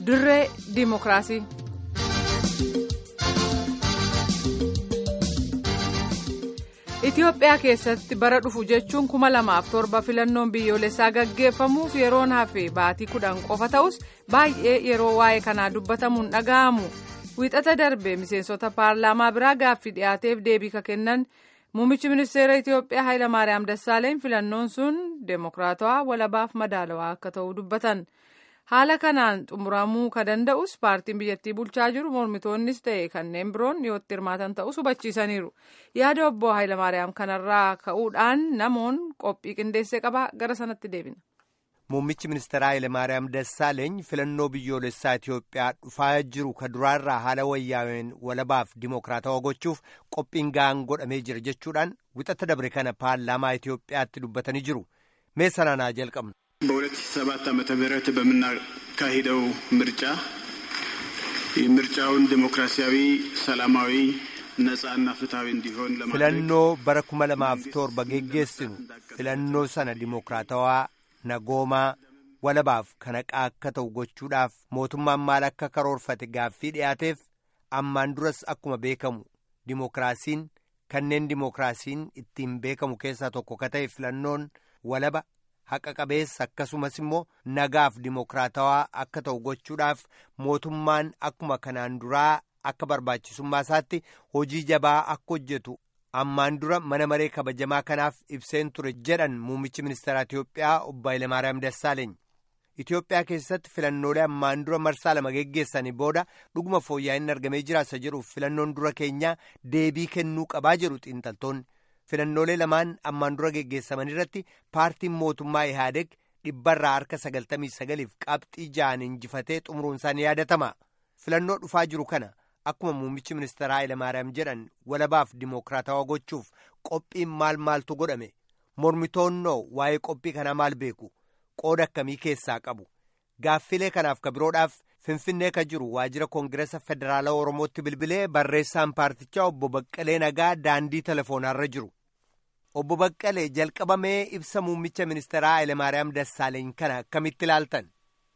dirree diimokiraasii. Itoophiyaa keessatti bara dhufu jechuun kuma lamaaf torba filannoon biyyoolessaa gaggeeffamuuf yeroon hafe baatii kudhan qofa ta'us baay'ee yeroo waa'ee kanaa dubbatamuun dhaga'amu wiixata darbe miseensota paarlaamaa biraa gaaffii dhiyaateef deebii ka kennan muummichi ministeera Itoophiyaa Hayilamaariyaam Dassaaleny filannoon sun deemokiraatawaa walabaaf madaalawaa akka ta'u dubbatan. haala kanaan xumuramuu ka danda'us paartiin biyyattii bulchaa jiru mormitoonnis ta'e kanneen biroon dhiyootti hirmaatan ta'us hubachiisaniiru yaada obbo Hayilamaariyaam kanarraa ka'uudhaan namoon qophii qindeessee qaba gara sanatti deebina. Muummichi ministeeraa Hayilamaariyaam Dassaaleeny filannoo biyyoolessaa Itoophiyaa dhufaa jiru ka duraarraa haala wayyaa'een walabaaf dimokiraatawaa gochuuf qophiin ga'aan godhamee jira jechuudhaan wixata dabre kana paarlaamaa Itoophiyaatti dubbatanii jiru. Mee sanaan haa jalqabnu. በሁለት ሺህ ሰባት ዓመተ ምህረት በምናካሂደው ምርጫ ምርጫውን ዲሞክራሲያዊ፣ ሰላማዊ፣ ነጻና ፍትሐዊ እንዲሆን filannoo bara kuma lamaaf torba geggeessinu filannoo sana dimokiraatawaa nagoomaa walabaaf kanaqaa akka ta'u gochuudhaaf mootummaan maal akka karoorfate gaaffii dhiyaateef ammaan duras akkuma beekamu dimokiraasiin kanneen dimokiraasiin ittiin beekamu keessaa tokko ka ta'e filannoon walaba haqa qabeessa akkasumas immoo nagaaf dimokiraatawaa akka ta'u gochuudhaaf mootummaan akkuma kanaan duraa akka barbaachisummaa isaatti hojii jabaa akka hojjetu ammaan dura mana maree kabajamaa kanaaf ibseen ture jedhan muummichi ministeeraa Itoophiyaa obbo Hayilamaariyaam Dassaaleeny. Itoophiyaa keessatti filannoolee ammaan dura marsaa lama geggeessanii booda dhuguma fooyya'inni argamee jiraasa jedhuuf filannoon dura keenyaa deebii kennuu qabaa jedhu xiinxaltoonni. filannoolee lamaan ammaan dura geggeessaman irratti paartiin mootummaa ihaadeg dhibbarraa harka sagaltamii sagaliif qabxii ja'an injifatee xumuruun isaa ni yaadatama filannoo dhufaa jiru kana akkuma muummichi ministeeraa Hayilamaariyaam jedhan walabaaf dimokiraatawaa gochuuf qophiin maal maaltu godhame mormitoonnoo waa'ee qophii kanaa maal beeku qooda akkamii keessaa qabu gaaffilee kanaaf ka biroodhaaf finfinnee ka jiru waajjira koongireesa federaalaa oromootti bilbilee barreessaan paartichaa obbo Baqqalee Nagaa daandii telefoonarra jiru. Obbo Baqqalee jalqabamee ibsa muummicha ministeeraa Hayilamaariyaam Dassaaleeny kana akkamitti ilaaltan?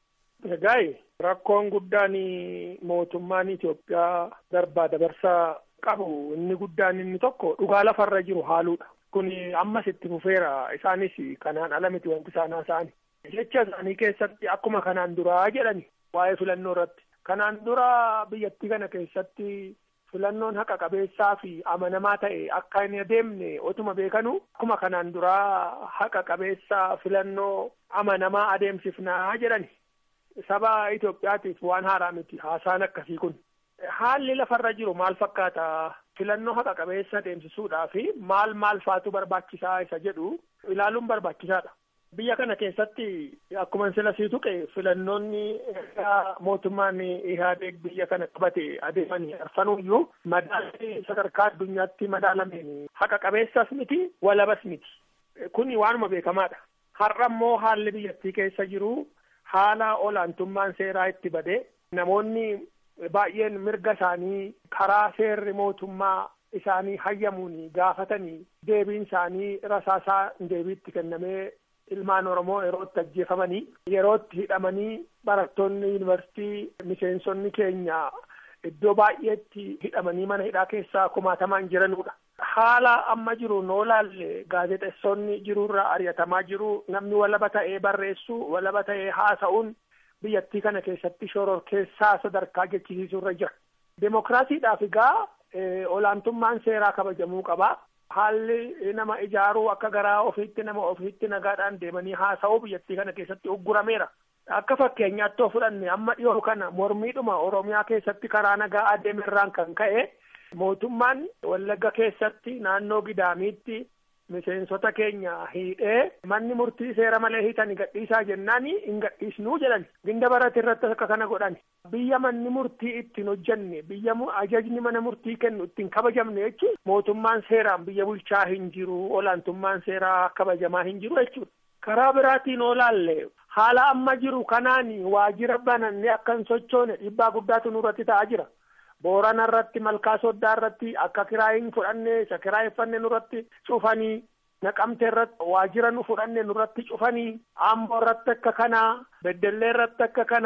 Egaa rakkoon guddaan mootummaan Itoophiyaa darbaa dabarsaa qabu inni guddaan inni tokko dhugaa lafarra jiru haaluudha. Kun ammas itti fufeera isaanis kanaan ala miti wanti isaan haasa'ani. Jecha isaanii keessatti akkuma kanaan duraa jedhani waa'ee filannoo irratti. Kanaan dura biyyattii kana keessatti filannoon haqa qabeessaa fi amanamaa ta'e akka hin adeemne otuma beekanu akkuma kanaan duraa haqa qabeessaa filannoo amanamaa adeemsifnaa jedhani. Saba Itoophiyaatiif waan haaraa miti haasaan akkasii kun. Haalli lafarra jiru maal fakkaata filannoo haqa qabeessa adeemsisuudhaa fi maal maal faatu barbaachisaa isa jedhu ilaaluun barbaachisaadha. Biyya kana keessatti akkuma sila sii tuqe filannoonni mootummaan Ihaadeeg biyya kana qabate adeemanii arfanuyyuu madaalli sadarkaa addunyaatti madaalameen haqa qabeessas miti walabas miti. Kuni waanuma beekamaadha. Har'a immoo haalli biyyattii keessa jiru haala olaantummaan seeraa itti bade namoonni baay'een mirga isaanii karaa seerri mootummaa isaanii hayyamuun gaafatanii deebiin isaanii rasaasaa deebiitti kennamee ilmaan oromoo yerootti ajjeefamanii yerootti hidhamanii barattoonni yuunivarsiitii miseensonni keenya iddoo baay'eetti hidhamanii mana hidhaa keessaa kumaatamaan jiranudha. Haala amma jiru noo laalle gaazexeessonni jirurraa ari'atamaa jiru namni walaba ta'ee barreessuu walaba ta'ee haasa'uun biyyattii kana keessatti shororkeessaa sadarkaa jechisiisurra jira. Demokiraasiidhaaf egaa olaantummaan seeraa kabajamuu qaba. Haalli nama ijaaruu akka garaa ofiitti nama ofiitti nagaadhaan deemanii haasa'uu biyyattii kana keessatti uggurameera. Akka fakkeenyaatti yoo fudhanne amma dhiyoo kana mormiidhuma Oromiyaa keessatti karaa nagaa adeemerraan kan ka'e mootummaan Wallagga keessatti naannoo Gidaamiitti miseensota keenya hidhee manni murtii seera malee hiitanii gadhiisaa jennaan hin gadhiisnuu jedhan ginda barate irratti akka kana godhan biyya manni murtii ittiin hojjenne biyya ajajni mana murtii kennu ittiin kabajamne jechuun mootummaan seeraan biyya bulchaa hin jiru olaantummaan seeraa kabajamaa hin jiru jechuudha. karaa biraatiin olaalle haala amma jiru kanaan waajjira bananne akka hin sochoone dhiibbaa guddaatu nurratti ta'aa jira. boorana irratti malkaa soddaa irratti akka kiraayin fudhanne isa kiraayeffanne nurratti cufanii naqamte irratti waajjira nu fudhanne nurratti cufanii amboo irratti akka kanaa beddellee irratti akka kanaa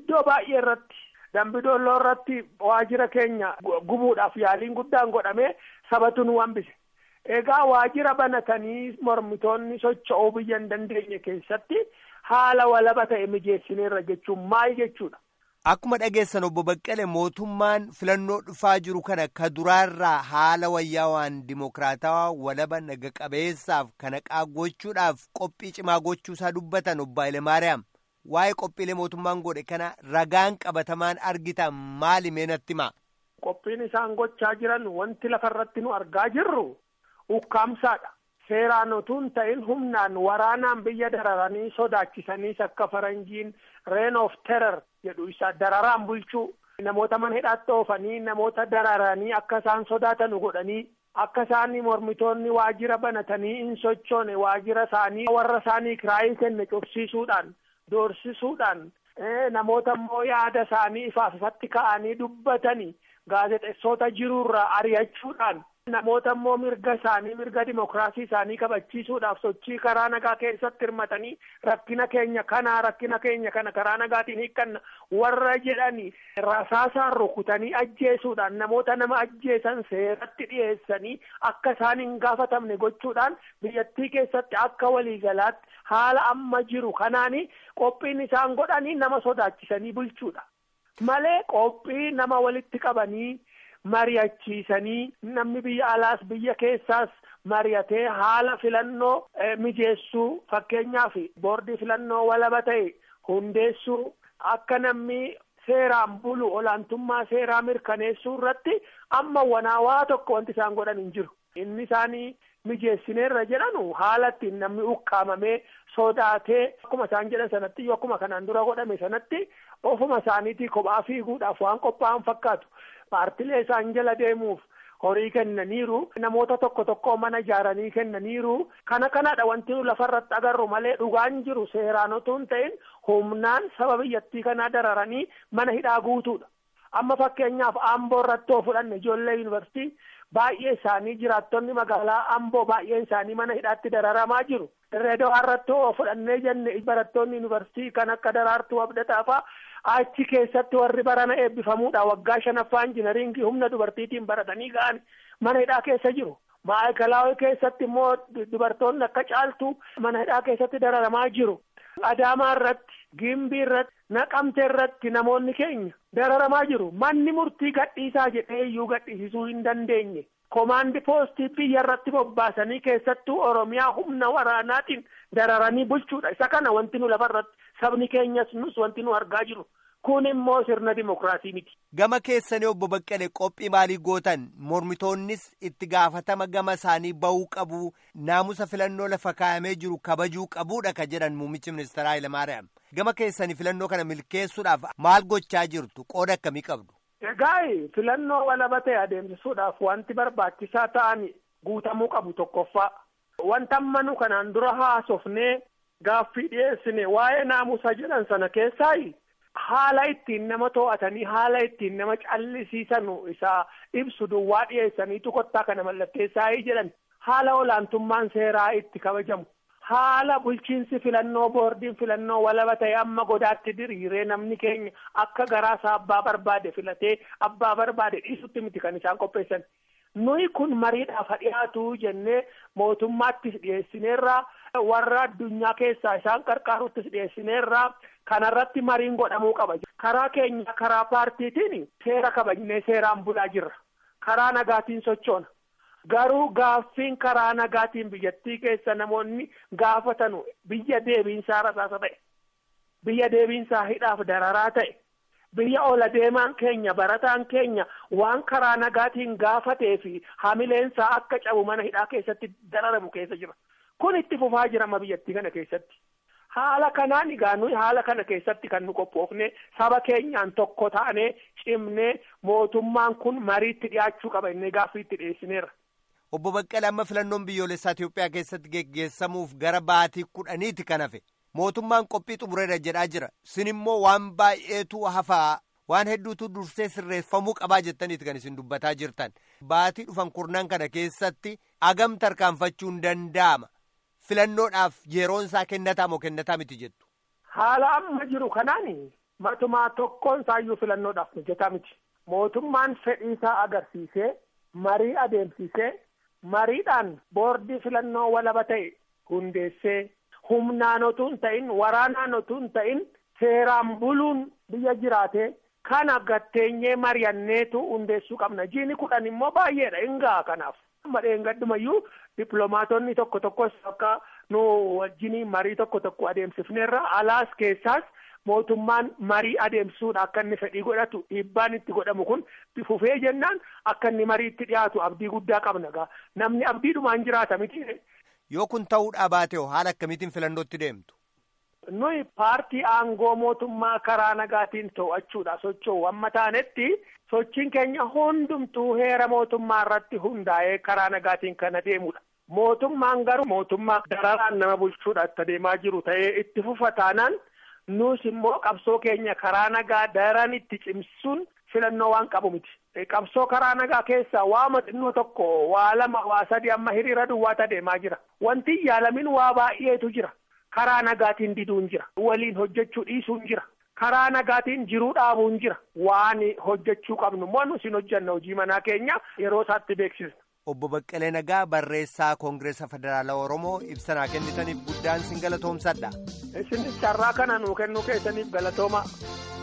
iddoo baay'ee irratti dambidolloo irratti waajjira keenya gubuudhaaf yaaliin guddaan godhamee sabatu nu hambise. Egaa waajjira banatanii mormitoonni socho'uu biyya hin dandeenye keessatti haala walaba ta'e mijeessineerra jechuun maal jechuudha. Akkuma dhageessan obbo Baqqalee mootummaan filannoo dhufaa jiru kana ka duraarraa haala wayyaawaan dimokiraatawaa walaba naga qabeessaaf kana gochuudhaaf qophii cimaa gochuusaa dubbatan obbo Hayilemaariyaam. Waa'ee qophiilee mootummaan godhe kana ragaan qabatamaan argitan maali mee natti himaa? Qophiin isaan gochaa jiran wanti lafarratti nu argaa jirru ukkaamsaadha. Seeraan utuu hin ta'in humnaan waraanaan biyya dararanii sodaachisaniis akka faranjiin reign of terror jedhu isa dararaan bulchuu namoota mana hidhaatti oofanii namoota dararanii akka isaan sodaatanu godhanii akka isaan mormitoonni waajjira banatanii hin sochoone waajjira isaanii warra isaanii kiraayii kenne cufsiisuudhaan doorsisuudhaan namoota immoo yaada isaanii ifaaf ifatti ka'anii dubbatanii gaazexeessota jiruurraa ari'achuudhaan namoota immoo mirga isaanii mirga dimokiraasii isaanii kabachiisuudhaaf sochii karaa nagaa keessatti hirmatanii rakkina keenya kana rakkina keenya kana karaa nagaatiin hiikkanna warra jedhanii rasaasaan rukutanii ajjeesuudhaan namoota nama ajjeesan seeratti dhiyeessanii akka isaan hin gaafatamne gochuudhaan biyyattii keessatti akka waliigalaatti haala amma jiru kanaani qophiin isaan godhanii nama sodaachisanii bulchuudha malee qophii nama walitti qabanii. mari'achiisanii namni biyya alaas biyya keessaas mari'atee haala filannoo mijeessuu fakkeenyaaf boordii filannoo walaba ta'e hundeessuu akka namni seeraan bulu olaantummaa seeraa mirkaneessuu irratti amma wanaawaa tokko wanti isaan godhan hin jiru inni isaanii mijeessineerra jedhanu haala ittiin namni ukkaamamee sodaatee akkuma isaan jedhan sanatti yoo akkuma kanaan dura godhame sanatti ofuma isaaniitii kophaa fiiguudhaaf waan qophaa'an fakkaatu paartilee isaan jala deemuuf horii kennaniiru namoota tokko tokko mana ijaaranii kennaniiru kana kanadha wanti nu lafarratti agarru malee dhugaan jiru seeraan otoo hin ta'in humnaan saba biyyattii kanaa dararanii mana hidhaa guutuudha amma fakkeenyaaf amboo irratti yoo fudhanne ijoollee yuunivarsiitii baay'ee isaanii jiraattonni magaalaa amboo baay'een isaanii mana hidhaatti dararamaa jiru dirreedawaa irratti yoo fudhannee jenne barattoonni yuunivarsiitii kan akka daraartuu abdataa fa'aa achi keessatti warri barana eebbifamuudha waggaa shanaffaa injinariingii humna dubartiitiin baratanii ga'an mana hidhaa keessa jiru. Maayikalaawii keessatti immoo dubartoonni akka caaltu mana hidhaa keessatti dararamaa jiru. Adaamaa irratti, Gimbii irratti, Naqamtee irratti namoonni keenya dararamaa jiru. Manni murtii gadhiisaa jedhee iyyuu gadhiisisuu hin dandeenye. Komaandi poostii biyya irratti bobbaasanii keessattuu Oromiyaa humna waraanaatiin dararanii bulchuudha. Isa kana wanti nu lafarratti sabni keenyas nus wanti nu argaa jiru. Kun immoo sirna dimokiraasii miti. Gama keessanii obbo Baqqalee qophii maalii gootan mormitoonnis itti gaafatama gama isaanii bahuu qabu naamusa filannoo lafa kaa'amee jiru kabajuu qabuudha ka jedhan muummichi ministeeraa Hayilamaariyaam. Gama keessanii filannoo kana milkeessuudhaaf maal gochaa jirtu qooda akkamii qabdu? Egaa filannoo walaba ta'e adeemsisuudhaaf wanti barbaachisaa ta'an guutamuu qabu tokkoffaa. Wanta amma nu kanaan dura haasofnee gaaffii dhiyeessine waa'ee naamusa jedhan sana keessaa haala ittiin nama to'atanii haala ittiin nama callisiisan isaa ibsu duwwaa dhiyeessaniitu kottaa kana mallatteessaa jedhan haala olaantummaan seeraa itti kabajamu. haala bulchiinsi filannoo boordiin filannoo walaba ta'e amma godaatti diriiree namni keenya akka garaasaa abbaa barbaade filatee abbaa barbaade dhiisutti miti kan isaan qopheessan nuyi kun mariidhaaf dhiyaatu jennee mootummaattis dhiyeessineerraa warra addunyaa keessaa isaan qarqaaruttis dhiyeessineerraa kanarratti mariin godhamuu qaba karaa keenya karaa paartiitiin seera kabajnee seeraan bulaa jirra karaa nagaatiin sochoona. Garuu gaaffiin karaa nagaatiin biyyattii keessa namoonni gaafatanu biyya deebiinsaa rasaasa ta'e biyya deebiinsaa hidhaaf dararaa ta'e biyya ola deemaan keenya barataan keenya waan karaa nagaatiin gaafatee fi hamileensaa akka cabu mana hidhaa keessatti dararamu keessa jira kun itti fufaa jirama biyyattii kana keessatti haala kanaan egaa nuyi haala kana keessatti kan nu qophoofne saba keenyaan tokko taanee cimnee mootummaan kun mariitti dhiyaachuu qaba innee gaaffiitti dhiyeessineera. Obbo Baqqalee amma filannoon biyyoolessaa Itoophiyaa keessatti geggeessamuuf gara baatii kudhaniiti kan hafe mootummaan qophii xumureera jedhaa jira sin immoo waan baay'eetu hafaa waan hedduutu dursee sirreeffamuu qabaa jettaniiti kan isin dubbataa jirtan baatii dhufan kurnan kana keessatti agam tarkaanfachuun danda'ama filannoodhaaf yeroon isaa kennataa moo kennataa miti jettu. Haala amma jiru kanaan matumaa tokkoon isaayyuu filannoodhaaf mijataa miti. Mootummaan fedhiisaa agarsiisee marii adeemsisee mariidhaan boordii filannoo walaba ta'e hundeessee humnaan otuu hin ta'in waraanaan otuu hin ta'in seeraan buluun biyya jiraatee kana gatteenyee mari'anneetu hundeessuu qabna. Jiini kudhan immoo baay'eedha hingaa kanaaf. Madheen gaddumayyuu dippiloomaatonni tokko tokkos akka nu wajjin marii tokko tokko adeemsifneerra alaas keessaas mootummaan marii adeemsuudha akka inni fedhii godhatu dhiibbaan itti godhamu kun fufee jennaan akka inni mariitti dhiyaatu abdii guddaa qabna gaa namni abdiidhumaan jiraata miti. Yoo kun ta'uudhaa baate haala akkamiitiin filannootti deemtu? Nuyi paartii aangoo mootummaa karaa nagaatiin to'achuudha socho'u amma taanetti sochiin keenya hundumtuu heera mootummaa irratti hundaa'ee karaa nagaatiin kan adeemudha. Mootummaan garuu mootummaa dararaan nama bulchuudha itti adeemaa jiru ta'ee itti fufa taanaan nus immoo qabsoo keenya karaa nagaa daran itti cimsuun filannoo waan qabu miti. Qabsoo karaa nagaa keessaa waama xinnoo tokko waa lama waa sadi amma hiriira duwwaatu adeemaa jira. Wanti yaalamin waa baay'eetu jira. Karaa nagaatiin diduun jira. Waliin hojjechuu dhiisuun jira. Karaa nagaatiin jiruu dhaabuun jira. Waan hojjechuu qabnu immoo nus hin hojjanna hojii manaa keenya yeroo isaatti beeksisna. Obbo Baqqalee Nagaa barreessaa Koongireesa Federaalaa Oromoo ibsanaa kennitaniif guddaan sin galatoomsadha. Isinis carraa kana nuu kennuu keessaniif galatooma.